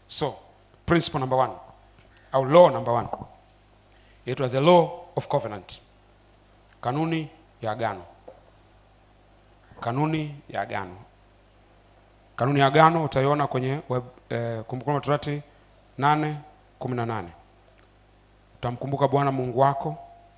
so principle number one au law number one inaitwa the law of covenant kanuni ya agano kanuni ya agano kanuni ya agano utaiona kwenye web, eh, kumbukumbu la torati nane kumi na nane utamkumbuka bwana mungu wako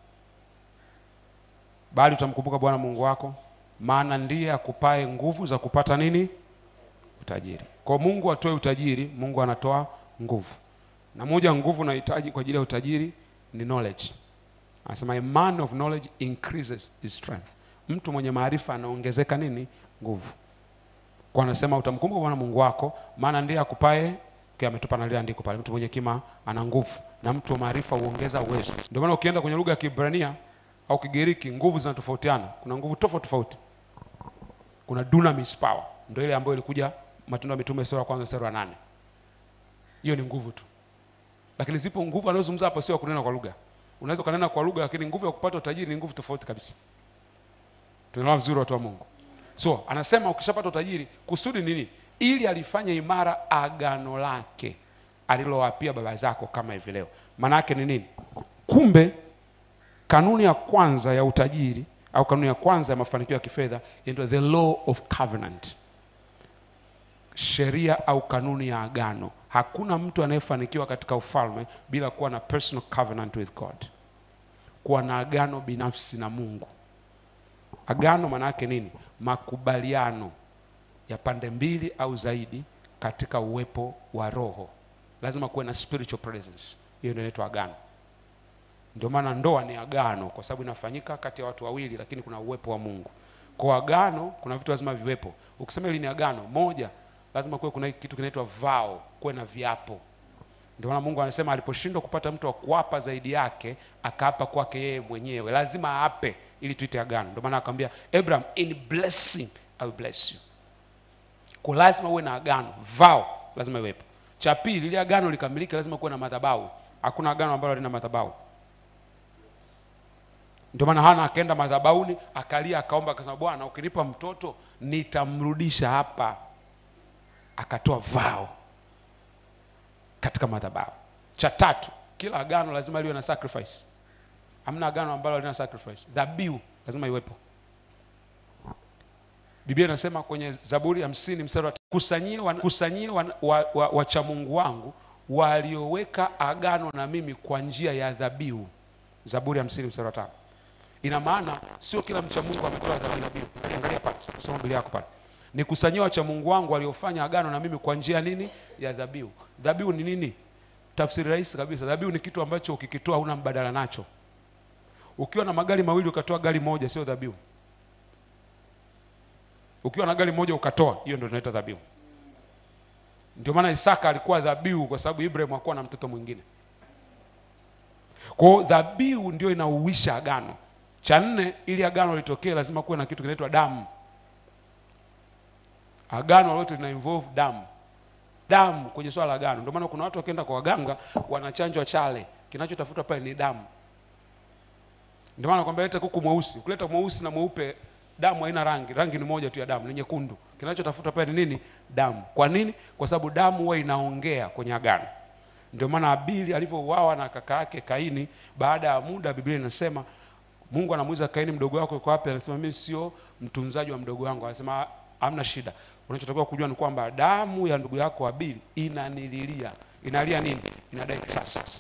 bali utamkumbuka bwana mungu wako maana ndiye akupae nguvu za kupata nini utajiri kwa mungu atoe utajiri mungu anatoa nguvu na moja ya nguvu unahitaji kwa ajili ya utajiri ni knowledge anasema a man of knowledge increases his strength mtu mwenye maarifa anaongezeka nini nguvu kwa anasema utamkumbuka bwana mungu wako maana ndiye akupae kia ametupa na lile andiko pale mtu mwenye kima ana nguvu na mtu wa maarifa huongeza uwezo ndio maana ukienda kwenye lugha ya kibrania au kigiriki nguvu zinatofautiana kuna nguvu tofauti tofauti kuna dunamis power ndio ile ambayo ilikuja matendo ya mitume sura ya kwanza sura ya nane hiyo ni nguvu tu lakini zipo nguvu anazozungumza hapa sio ya kunena kwa lugha unaweza ukanena kwa lugha lakini nguvu ya kupata utajiri ni nguvu tofauti kabisa tunaelewa vizuri watu wa mungu so anasema ukishapata utajiri kusudi ni nini ili alifanya imara agano lake alilowapia baba zako kama hivi leo maana yake ni nini kumbe kanuni ya kwanza ya utajiri au kanuni ya kwanza ya mafanikio ya kifedha inaitwa the law of covenant sheria au kanuni ya agano hakuna mtu anayefanikiwa katika ufalme bila kuwa na personal covenant with god kuwa na agano binafsi na mungu agano maana yake nini makubaliano ya pande mbili au zaidi katika uwepo wa roho lazima kuwe na spiritual presence hiyo ndio inaitwa agano ndio maana ndoa ni agano kwa sababu inafanyika kati ya watu wawili lakini kuna uwepo wa mungu kwa agano kuna vitu lazima viwepo ukisema hili ni agano moja lazima kuwe kuna kitu kinaitwa vao kuwe na viapo ndio maana mungu anasema aliposhindwa kupata mtu wa kuapa zaidi yake akaapa kwake yeye mwenyewe lazima aape ili tuite agano ndio maana akamwambia abraham in blessing I will bless you kwa lazima uwe na agano vao lazima iwepo cha pili ili agano likamilike lazima kuwe na madhabahu hakuna agano ambalo halina madhabahu ndio maana hana akaenda madhabahuni akalia akaomba akasema bwana ukinipa mtoto nitamrudisha hapa akatoa vao katika madhabahu cha tatu kila agano lazima liwe na sacrifice hamna agano ambalo halina sacrifice dhabihu lazima iwepo biblia inasema kwenye zaburi hamsini mstari wa kusanyie wan, kusanyie wan, wa, wa, wachamungu wangu walioweka agano na mimi kwa njia ya dhabihu zaburi hamsini mstari wa tano ina maana sio kila mcha mungu ametoa dhabihu angalia pale soma biblia yako pale nikusanyia wacha mungu wangu waliofanya agano na mimi kwa njia nini ya dhabihu dhabihu ni nini tafsiri rahisi kabisa dhabihu ni kitu ambacho ukikitoa huna mbadala nacho ukiwa na magari mawili ukatoa gari moja sio dhabihu ukiwa na gari moja ukatoa hiyo ndio tunaita dhabihu ndio maana isaka alikuwa dhabihu kwa sababu ibrahim hakuwa na mtoto mwingine kwao dhabihu ndio inauisha agano cha nne ili agano litokee lazima kuwe na kitu kinaitwa damu agano lote lina involve damu damu kwenye swala la agano ndio maana kuna watu wakienda kwa waganga wanachanjwa chale kinachotafutwa pale ni damu ndio maana nakwambia leta kuku mweusi ukileta mweusi na mweupe damu haina rangi rangi ni moja tu ya damu ni nyekundu kinachotafuta pale ni nini damu kwa nini kwa sababu damu huwa inaongea kwenye agano ndio maana abili alivyouawa na kaka yake kaini baada ya muda biblia inasema mungu anamuuliza kaini mdogo wako yuko wapi anasema mimi sio mtunzaji wa mdogo wangu anasema hamna shida unachotakiwa kujua ni kwamba damu ya ndugu yako abili inanililia inalia nini inadai kisasi sasa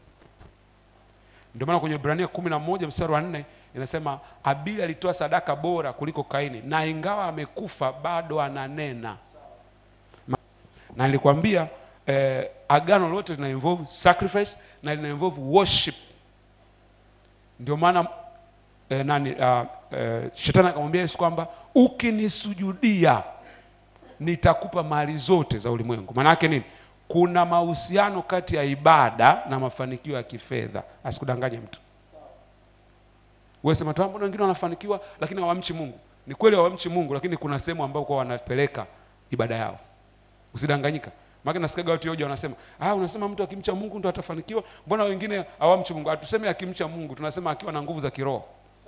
ndio maana kwenye ibrania kumi na moja mstari wa nne inasema abili alitoa sadaka bora kuliko kaini na ingawa amekufa bado ananena na nilikwambia eh, agano lote lina involve sacrifice na lina involve worship ndio maana eh, nani uh, eh, shetani akamwambia yesu kwamba ukinisujudia nitakupa mali zote za ulimwengu maana yake nini kuna mahusiano kati ya ibada na mafanikio ya kifedha asikudanganye mtu wewe sema tu mbona wengine wanafanikiwa lakini hawamchi mungu ni kweli hawamchi mungu lakini kuna sehemu ambayo kwa wanapeleka ibada yao usidanganyika maana nasikiaga watu hoja wanasema ah unasema mtu akimcha mungu ndo atafanikiwa mbona wengine hawamchi mungu hatuseme akimcha mungu tunasema akiwa na nguvu za kiroho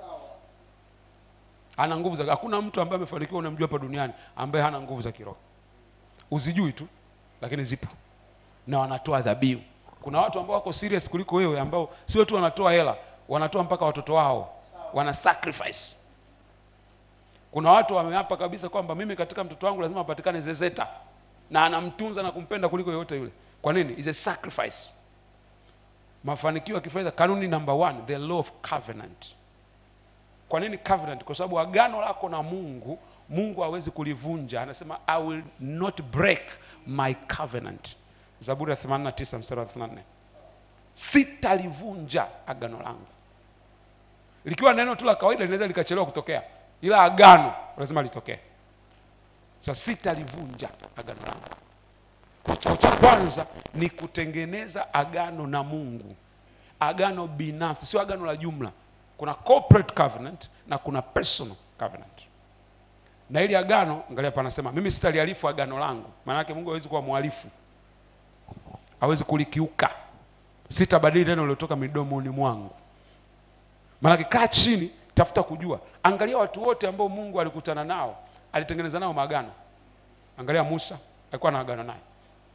ana nguvu za hakuna mtu ambaye amefanikiwa unamjua hapa duniani ambaye hana nguvu za kiroho uzijui tu lakini zipo na wanatoa dhabihu kuna watu ambao wako serious kuliko wewe ambao sio tu wanatoa hela wanatoa mpaka watoto wao wana sacrifice kuna watu wameapa kabisa kwamba mimi katika mtoto wangu lazima apatikane zezeta na anamtunza na kumpenda kuliko yoyote yule kwa nini is a sacrifice mafanikio ya kifedha kanuni number one the law of covenant kwa nini covenant kwa sababu agano lako na mungu mungu hawezi kulivunja anasema i will not break my covenant zaburi ya 89 mstari wa 34 sitalivunja agano langu likiwa neno tu la kawaida linaweza likachelewa kutokea ila agano lazima litokee sa sitalivunja agano langu Kwa cha cha kwanza ni kutengeneza agano na mungu agano binafsi sio agano la jumla kuna corporate covenant na kuna personal covenant na ili agano angalia panasema mimi sitalihalifu agano langu maanake mungu hawezi kuwa mhalifu hawezi kulikiuka sitabadili neno liliotoka midomoni mwangu maanake kaa chini tafuta kujua angalia watu wote ambao mungu alikutana nao alitengeneza nao maagano angalia musa alikuwa na agano naye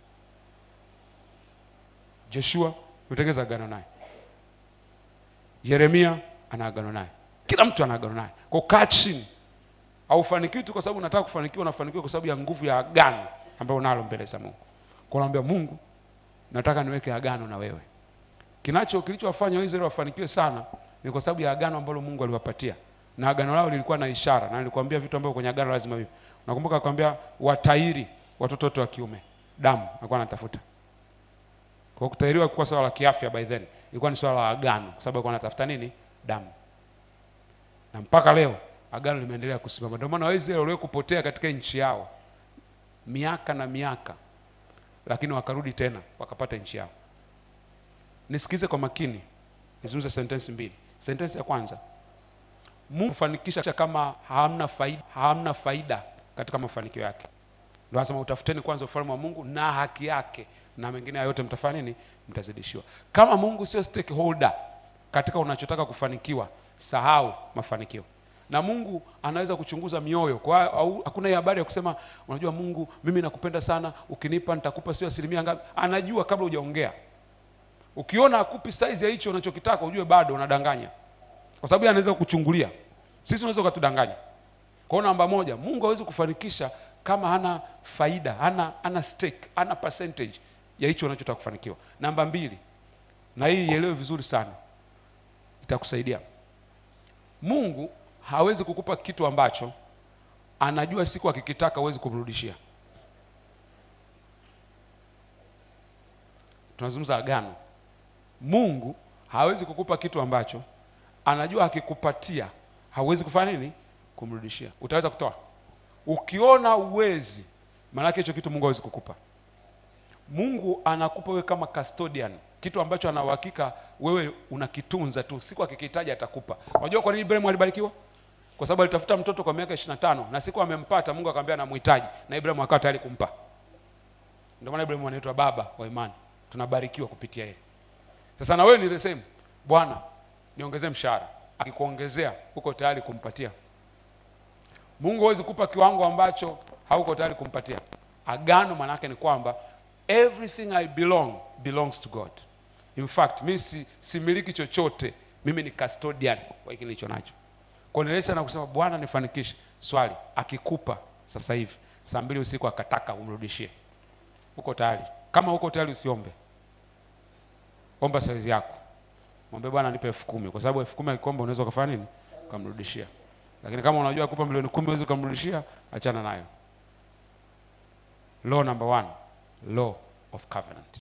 joshua ametengeneza agano naye yeremia ana agano naye kila mtu ana agano naye kwa kaa chini haufanikiwi tu kwa sababu unataka kufanikiwa unafanikiwa kwa sababu ya nguvu ya agano ambayo unalo mbele za mungu kwa naambia mungu nataka niweke agano na wewe kinacho kilichowafanya waisraeli wafanikiwe sana ni kwa sababu ya agano ambalo mungu aliwapatia na agano lao lilikuwa na ishara na nilikwambia vitu ambavyo kwenye agano lazima vipo nakumbuka akwambia watairi watoto wote wa kiume damu alikuwa anatafuta kwa kutahiriwa kuwa swala la kiafya by then ilikuwa ni swala la agano kwa sababu alikuwa anatafuta nini damu na mpaka leo agano limeendelea kusimama ndio maana waisraeli waliwe kupotea katika nchi yao miaka na miaka lakini wakarudi tena wakapata nchi yao nisikize kwa makini nizungumze sentensi mbili sentensi ya kwanza mungu kufanikisha kama hamna faida, hamna faida katika mafanikio yake ndio anasema utafuteni kwanza ufalme wa mungu na haki yake na mengine hayo yote mtafanya nini mtazidishiwa kama mungu sio stakeholder katika unachotaka kufanikiwa sahau mafanikio na mungu anaweza kuchunguza mioyo kwa au, hakuna hii habari ya kusema unajua mungu mimi nakupenda sana ukinipa nitakupa sio asilimia ngapi anajua kabla hujaongea ukiona akupi saizi ya hicho unachokitaka ujue bado unadanganya kwa sababu yeye anaweza kuchungulia sisi unaweza ukatudanganya kwa hiyo namba moja mungu hawezi kufanikisha kama hana faida hana hana stake hana percentage ya hicho unachotaka kufanikiwa namba mbili na hii ielewe vizuri sana itakusaidia mungu hawezi kukupa kitu ambacho anajua siku akikitaka huwezi kumrudishia tunazungumza agano mungu hawezi kukupa kitu ambacho anajua akikupatia hauwezi kufanya nini kumrudishia utaweza kutoa ukiona uwezi maanake hicho kitu mungu hawezi kukupa mungu anakupa wewe kama custodian kitu ambacho ana uhakika wewe unakitunza tu siku akikihitaji atakupa unajua kwa nini ibrahim alibarikiwa kwa sababu alitafuta mtoto kwa miaka ishiri na tano na siku amempata mungu akamwambia anamhitaji na ibrahim akawa tayari kumpa ndio maana ibrahim anaitwa baba wa imani tunabarikiwa kupitia yeye sasa na wewe ni the same bwana niongezee mshahara akikuongezea uko tayari kumpatia mungu hawezi kupa kiwango ambacho hauko tayari kumpatia agano maanaake ni kwamba everything i belong belongs to god in fact mi si, similiki chochote mimi ni custodian wa hiki nilicho nacho kuendelesha na kusema bwana nifanikishe swali akikupa sasa hivi saa mbili usiku akataka umrudishie uko tayari kama uko tayari usiombe omba saizi yako mwambie bwana nipe elfu kumi kwa sababu elfu kumi akikomba unaweza ukafanya nini ukamrudishia lakini kama unajua kupa milioni kumi huwezi ukamrudishia achana nayo law number one law of covenant